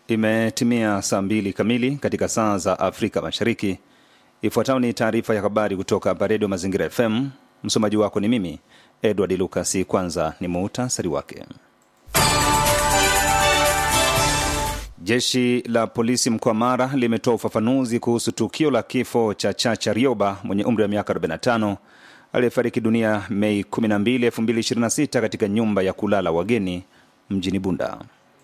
Imetimia saa mbili kamili katika saa za Afrika Mashariki. Ifuatayo ni taarifa ya habari kutoka hapa Redio Mazingira FM. Msomaji wako ni mimi Edward Lucas. Kwanza ni muhtasari wake. Jeshi la polisi mkoa Mara limetoa ufafanuzi kuhusu tukio la kifo cha Chacha Rioba mwenye umri wa miaka 45 aliyefariki dunia Mei 12, 2026 katika nyumba ya kulala wageni mjini Bunda.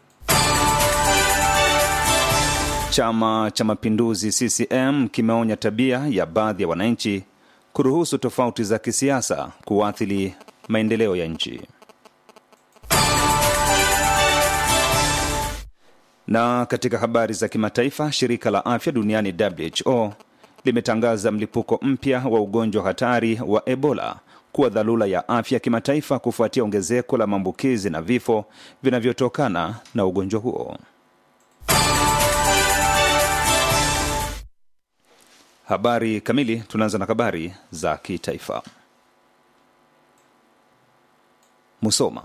Chama cha Mapinduzi CCM kimeonya tabia ya baadhi ya wananchi kuruhusu tofauti za kisiasa kuathiri maendeleo ya nchi. Na katika habari za kimataifa, shirika la afya duniani WHO limetangaza mlipuko mpya wa ugonjwa hatari wa Ebola kuwa dharura ya afya kimataifa kufuatia ongezeko la maambukizi na vifo vinavyotokana na ugonjwa huo. Habari kamili. Tunaanza na habari za kitaifa. Musoma.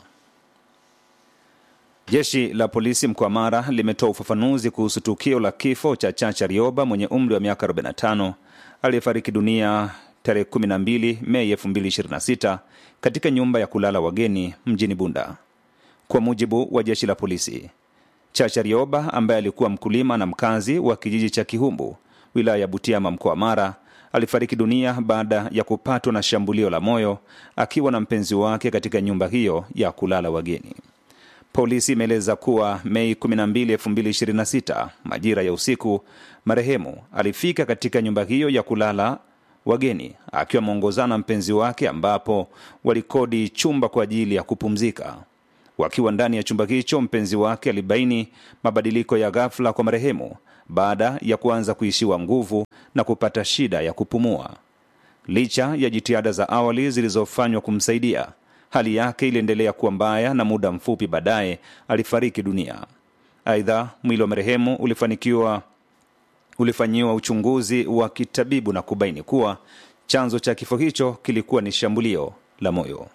Jeshi la polisi mkoa Mara limetoa ufafanuzi kuhusu tukio la kifo cha Chacha Rioba mwenye umri wa miaka 45 aliyefariki dunia tarehe 12 Mei 2026 katika nyumba ya kulala wageni mjini Bunda. Kwa mujibu wa jeshi la polisi, Chacha Rioba ambaye alikuwa mkulima na mkazi wa kijiji cha Kihumbu wilaya ya Butiama mkoa Mara alifariki dunia baada ya kupatwa na shambulio la moyo akiwa na mpenzi wake katika nyumba hiyo ya kulala wageni. Polisi imeeleza kuwa Mei 12, 2026 majira ya usiku, marehemu alifika katika nyumba hiyo ya kulala wageni akiwa ameongozana na mpenzi wake, ambapo walikodi chumba kwa ajili ya kupumzika. Wakiwa ndani ya chumba hicho, mpenzi wake alibaini mabadiliko ya ghafla kwa marehemu baada ya kuanza kuishiwa nguvu na kupata shida ya kupumua. Licha ya jitihada za awali zilizofanywa kumsaidia, hali yake iliendelea kuwa mbaya na muda mfupi baadaye alifariki dunia. Aidha, mwili wa marehemu ulifanikiwa ulifanyiwa uchunguzi wa kitabibu na kubaini kuwa chanzo cha kifo hicho kilikuwa ni shambulio la moyo.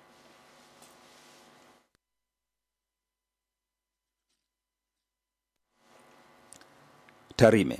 Tarime.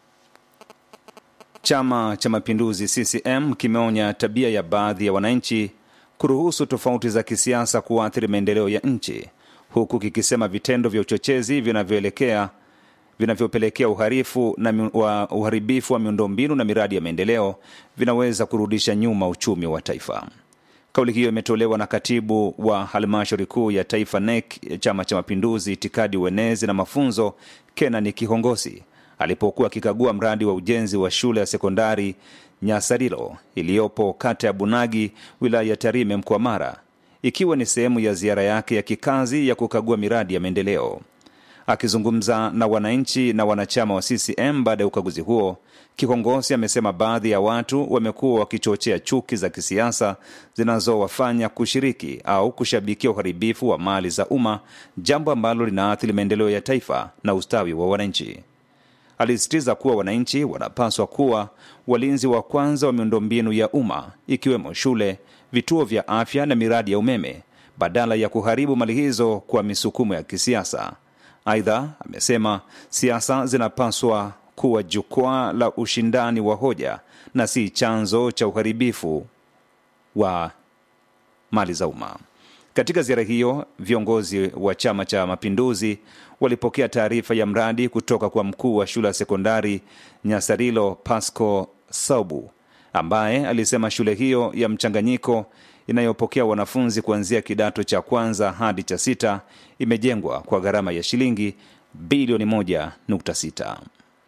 Chama cha Mapinduzi CCM kimeonya tabia ya baadhi ya wananchi kuruhusu tofauti za kisiasa kuathiri maendeleo ya nchi, huku kikisema vitendo vya uchochezi vinavyoelekea vinavyopelekea uharifu na wa uharibifu wa miundombinu na miradi ya maendeleo vinaweza kurudisha nyuma uchumi wa taifa. Kauli hiyo imetolewa na katibu wa halmashauri kuu ya taifa NEC, Chama cha Mapinduzi, itikadi, uenezi na mafunzo, Kenani Kihongosi alipokuwa akikagua mradi wa ujenzi wa shule ya sekondari Nyasarilo iliyopo kata ya Bunagi, wilaya ya Tarime, mkoa Mara, ikiwa ni sehemu ya ziara yake ya kikazi ya kukagua miradi ya maendeleo. Akizungumza na wananchi na wanachama wa CCM baada ya ukaguzi huo, Kihongosi amesema baadhi ya watu wamekuwa wakichochea chuki za kisiasa zinazowafanya kushiriki au kushabikia uharibifu wa mali za umma, jambo ambalo linaathiri maendeleo ya taifa na ustawi wa wananchi. Alisisitiza kuwa wananchi wanapaswa kuwa walinzi wa kwanza wa miundombinu ya umma ikiwemo shule, vituo vya afya na miradi ya umeme badala ya kuharibu mali hizo kwa misukumo ya kisiasa. Aidha, amesema siasa zinapaswa kuwa jukwaa la ushindani wa hoja na si chanzo cha uharibifu wa mali za umma. Katika ziara hiyo, viongozi wa Chama cha Mapinduzi walipokea taarifa ya mradi kutoka kwa mkuu wa shule ya sekondari Nyasarilo, Pasco Saubu, ambaye alisema shule hiyo ya mchanganyiko inayopokea wanafunzi kuanzia kidato cha kwanza hadi cha sita imejengwa kwa gharama ya shilingi bilioni 1.6.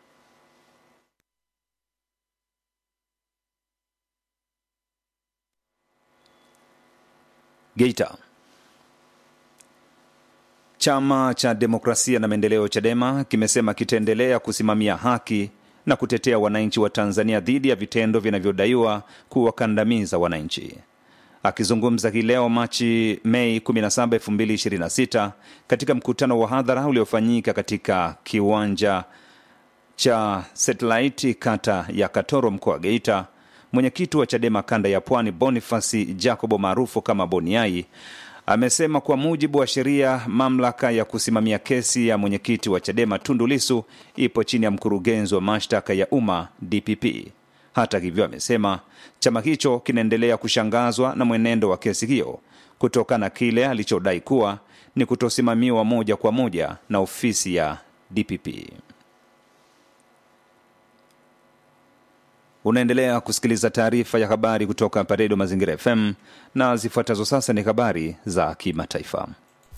Geita. Chama cha Demokrasia na Maendeleo CHADEMA kimesema kitaendelea kusimamia haki na kutetea wananchi wa Tanzania dhidi ya vitendo vinavyodaiwa kuwakandamiza wananchi. Akizungumza hii leo Machi Mei 17, 2026 katika mkutano wa hadhara uliofanyika katika kiwanja cha Satellite kata ya Katoro mkoa wa Geita, mwenyekiti wa CHADEMA kanda ya Pwani Bonifasi Jacobo maarufu kama Boniai amesema kwa mujibu wa sheria, mamlaka ya kusimamia kesi ya mwenyekiti wa Chadema Tundu Lissu ipo chini ya mkurugenzi wa mashtaka ya umma DPP. Hata hivyo, amesema chama hicho kinaendelea kushangazwa na mwenendo wa kesi hiyo kutokana na kile alichodai kuwa ni kutosimamiwa moja kwa moja na ofisi ya DPP. Unaendelea kusikiliza taarifa ya habari kutoka hapa Redio Mazingira FM na zifuatazo sasa ni habari za kimataifa.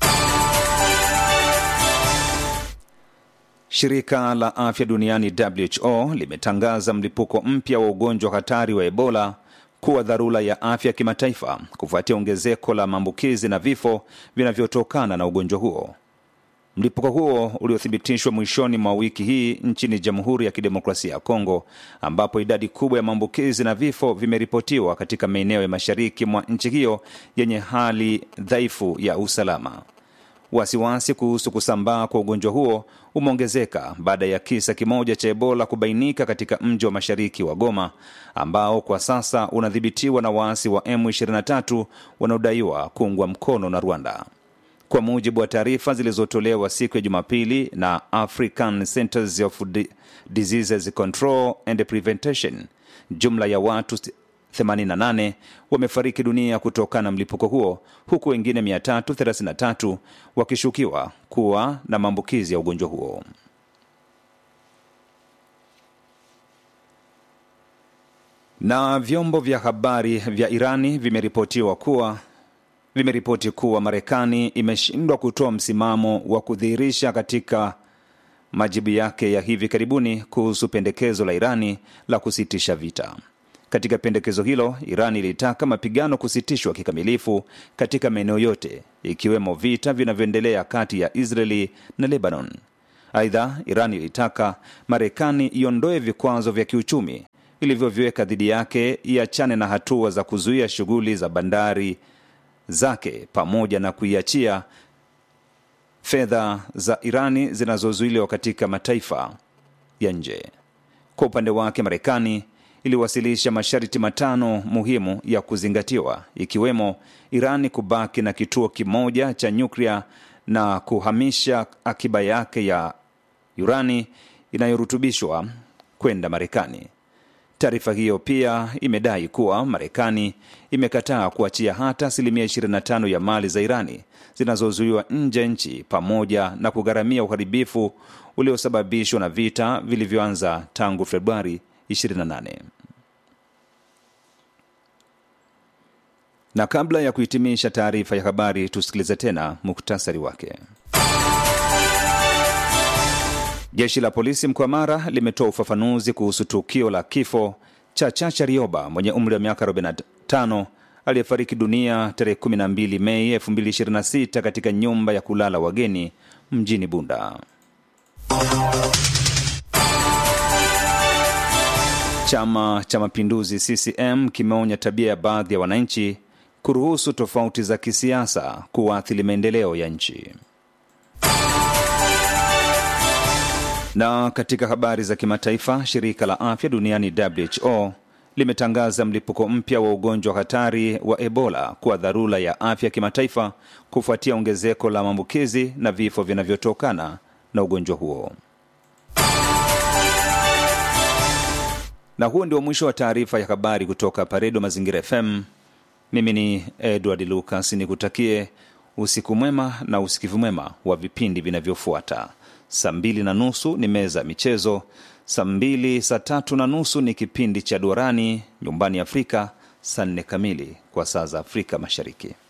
Shirika la afya duniani WHO limetangaza mlipuko mpya wa ugonjwa hatari wa Ebola kuwa dharura ya afya kimataifa kufuatia ongezeko la maambukizi na vifo vinavyotokana na ugonjwa huo. Mlipuko huo uliothibitishwa mwishoni mwa wiki hii nchini Jamhuri ya Kidemokrasia ya Kongo, ambapo idadi kubwa ya maambukizi na vifo vimeripotiwa katika maeneo ya mashariki mwa nchi hiyo yenye hali dhaifu ya usalama. Wasiwasi kuhusu kusambaa kwa ugonjwa huo umeongezeka baada ya kisa kimoja cha Ebola kubainika katika mji wa mashariki wa Goma ambao kwa sasa unadhibitiwa na waasi wa M23 wanaodaiwa kuungwa mkono na Rwanda. Kwa mujibu wa taarifa zilizotolewa siku ya Jumapili na African Centers of Diseases Control and Prevention, jumla ya watu 88 wamefariki dunia kutokana na mlipuko huo huku wengine 333 wakishukiwa kuwa na maambukizi ya ugonjwa huo. Na vyombo vya habari vya Irani vimeripotiwa kuwa vimeripoti kuwa Marekani imeshindwa kutoa msimamo wa kudhihirisha katika majibu yake ya hivi karibuni kuhusu pendekezo la Irani la kusitisha vita. Katika pendekezo hilo, Iran ilitaka mapigano kusitishwa kikamilifu katika maeneo yote ikiwemo vita vinavyoendelea kati ya Israeli na Lebanon. Aidha, Iran ilitaka Marekani iondoe vikwazo vya kiuchumi ilivyoviweka dhidi yake, iachane na hatua za kuzuia shughuli za bandari zake pamoja na kuiachia fedha za Irani zinazozuiliwa katika mataifa ya nje. Kwa upande wake, Marekani iliwasilisha masharti matano muhimu ya kuzingatiwa ikiwemo Irani kubaki na kituo kimoja cha nyuklia na kuhamisha akiba yake ya urani inayorutubishwa kwenda Marekani. Taarifa hiyo pia imedai kuwa Marekani imekataa kuachia hata asilimia 25 ya mali za Irani zinazozuiwa nje nchi pamoja na kugharamia uharibifu uliosababishwa na vita vilivyoanza tangu Februari 28. Na kabla ya kuhitimisha taarifa ya habari, tusikilize tena muktasari wake. Jeshi la polisi mkoa Mara limetoa ufafanuzi kuhusu tukio la kifo cha Chacha Rioba mwenye umri wa miaka 45 aliyefariki dunia tarehe 12 Mei 2026 katika nyumba ya kulala wageni mjini Bunda. Chama cha Mapinduzi CCM kimeonya tabia ya baadhi ya wananchi kuruhusu tofauti za kisiasa kuathiri maendeleo ya nchi. Na katika habari za kimataifa, shirika la afya duniani WHO limetangaza mlipuko mpya wa ugonjwa hatari wa Ebola kuwa dharura ya afya kimataifa kufuatia ongezeko la maambukizi na vifo vinavyotokana na ugonjwa huo. Na huo ndio mwisho wa taarifa ya habari kutoka Paredo Mazingira FM. Mimi ni Edward Lucas, nikutakie usiku mwema na usikivu mwema wa vipindi vinavyofuata. Saa mbili na nusu ni meza ya michezo, saa mbili saa tatu na nusu ni kipindi cha Duarani Nyumbani Afrika, saa nne kamili kwa saa za Afrika Mashariki.